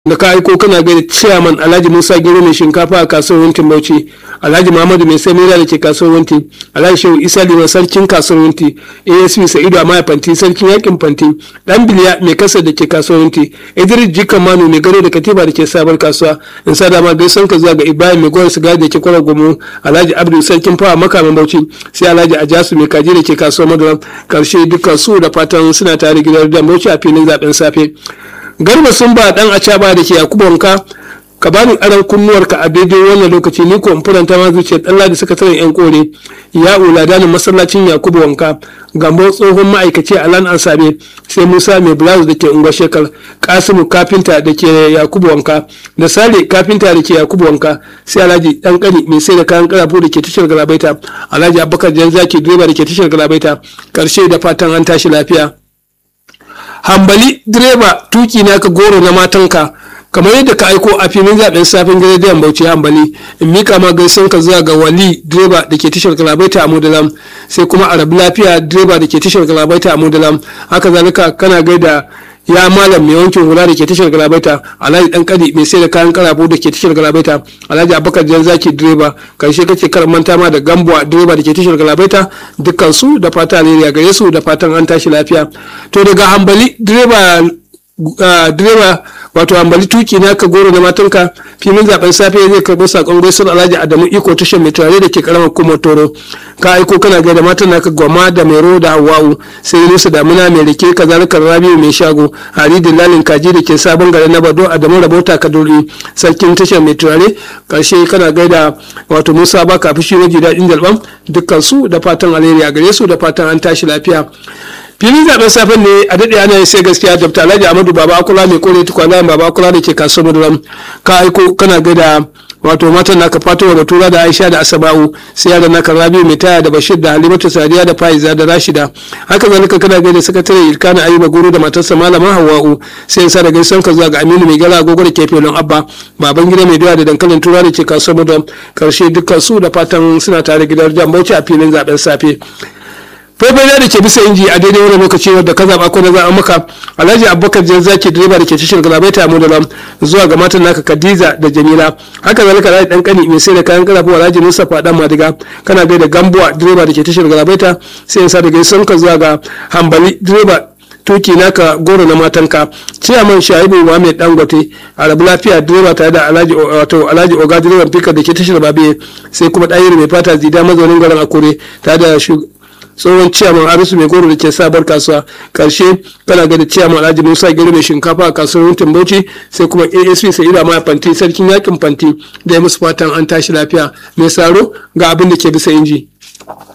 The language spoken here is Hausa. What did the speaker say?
da ka aiko kana gaida chairman alhaji musa gero mai shinkafa a kasuwar wuntin bauchi alhaji muhammadu mai samira da ke kasuwar wunti alhaji shehu isa liman sarkin kasuwar wunti asp sa'idu a maya fanti sarkin yakin fanti dan biliya mai kasa da ke kasuwar wunti idris jikan manu mai gado da katiba da ke sabar kasuwa in sa dama gaisan ka zuwa ga ibrahim mai gwar sigari da ke kwarar gomo alhaji abdul sarkin fawa makamin bauchi sai alhaji ajasu mai kaji da ke kasuwar madara karshe dukkan su da fatan suna tare gidan da bauchi a filin zaben safe garba sun ba dan acaba da ke yakubu wanka ka bani aran kunnuwarka a daidai wannan lokaci ni ko in furanta ma zuciya dan ladi sakataren yan kore ya uladanin masallacin yakubu wanka gambo tsohon ma'aikaci a lan ansabe sai musa mai blouse da ke unguwar shekar kasimu kafinta da ke yakubu wanka da sale kafinta da ke yakubu wanka sai alhaji dan kani mai sai da kayan karafu da ke tashar galabaita alhaji abubakar janzaki direba da ke tashar galabaita karshe da fatan an tashi lafiya hambali direba tuki naka goro na matanka kamar yadda ka aiko a filin zaben safin gidan bauchi hambali in mika ma gaisan ka zuwa ga wali direba da ke tashar galabaita a mudalam sai kuma arabi lafiya direba da ke tashar galabaita a mudalam haka zalika kana gaida ya malam mai wankin hula da ke tashar galabaita alhaji dan kadi mai sai da kayan karafu da ke tashar galabaita alhaji abubakar jan zaki direba karshe kake kar manta ma da gambuwa direba da ke tashar galabaita dukkan su da fata alheri gare su da fatan an tashi lafiya to daga hambali direba direba wato hambali tuki na ka goro na matanka filin zaben safe zai karɓi sakon gaisuwar alhaji adamu iko tashar mai turare da ke karamar kuma toro ka aiko kana ga da matan naka gwama da mero da hawa'u sai nusa damuna mai rike kazalika rabiu mai shago hari lalin kaji da ke sabon gari na bado adamu rabota kaduri sarkin tashar mai turare karshe kana gaida wato musa baka fushi waje daɗin jalban dukkan su da fatan alheri a gare su da fatan an tashi lafiya filin zaben safen ne a daɗe ana sai gaskiya dr alhaji amadu baba akula mai kore tukwana baba akula da ke kasuwar maduram ka aiko kana gaida wato matan naka fatowa batura da aisha da asaba'u sai yara naka rabiu mai taya da bashir da halimatu sadiya da faiza da rashida haka zalika kana gaida sakatare ilkana ayuba goro da matarsa malama hawa'u sai sa da gaison ka zuwa ga aminu mai gala agogo da ke filin abba baban gida mai doya da dankalin tura da ke kasuwar maduram karshe dukkan su da fatan suna tare gidan jambauci a filin zaben safe faifai da ke bisa inji a daidai wani lokaci wadda ka zaɓa ko na zaɓa maka alhaji abubakar jan zaki direba da ke tashar galabaita mu da zuwa ga matan naka kadiza da jamila haka zalika alhaji dan kani mai sai da kayan karafu alhaji mustapha dan madiga kana gaida gambuwa direba da ke tashar galabaita sai sa da gaison ka zuwa ga hambali direba tuki naka goro na matanka ciyaman shaibu muhammed dangote arabu lafiya direba tare da alhaji wato alhaji oga direban fika da ke tashar babe sai kuma ɗayiri mai fata zida mazaunin garin akure tare da tsohon ciyaman arisu mai goro da ke sabar kasuwa karshe kana ga da ciyaman alhaji musa gero mai shinkafa a kasuwar wuntin bauchi sai kuma asp sai ila ma fanti sarkin yakin fanti da ya musu fatan an tashi lafiya mai saro ga abin da ke bisa inji.